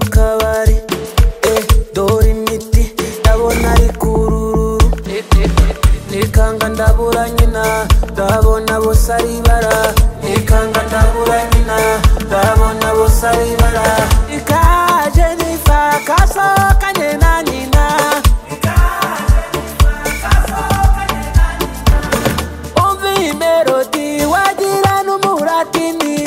kabari eh dore imiti ndabona ari kururu nikanga ndabura nyina ndabona bose ari bara nikanga ndabura nyina ndabona bose ari bara ikaje nifa kasohokanye na nyina umva iyi melodi wagira n'umuratini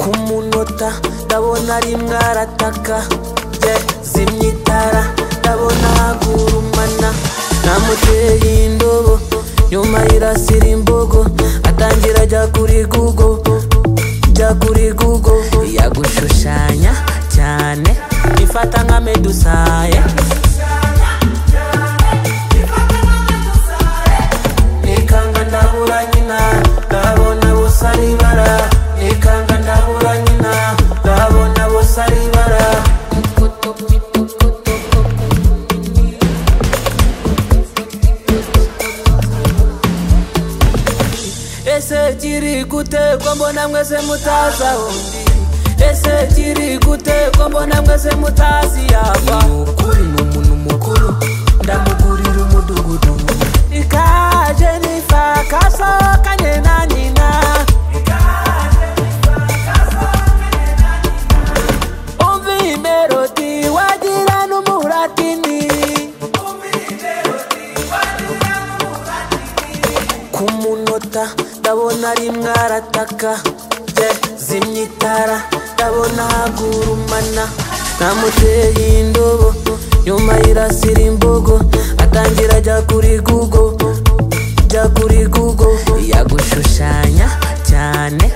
ku munota ndabona rimwe arataka ye zimya itara ndabona hagurumana namuteye indobo nyuma irasira imbogo atangira ajya kuri gugo jya kuri gugo yagushushanya cyane ifata nka medusaye nikanga ndabura nyina ndabona bose ari ibara nikanga ndabura nyina ndabona bose ari ibara ese kiri gute ko mbona mwese mutaza undi ese kiri gute ko mbona mwese mutazi yava ukuri ni umuntu mukuru ndamugurira umudugudu ikaje nifa kasohokanye na nyina umva iyi melodi wagira n'umuratini ku munota ndabona rimwe arataka ye zimya itara ndabona hagurumana namuteye indobo nyuma irasira imbogo atangira ajya kuri gugo jya kuri gugo yagushushanya cyane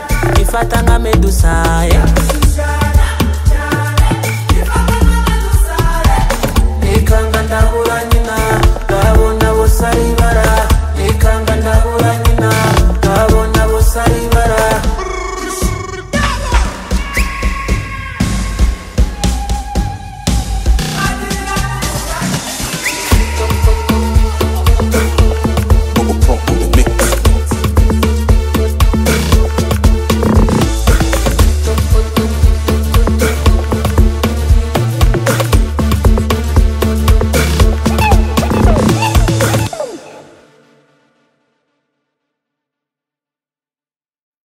ifata nka medusaye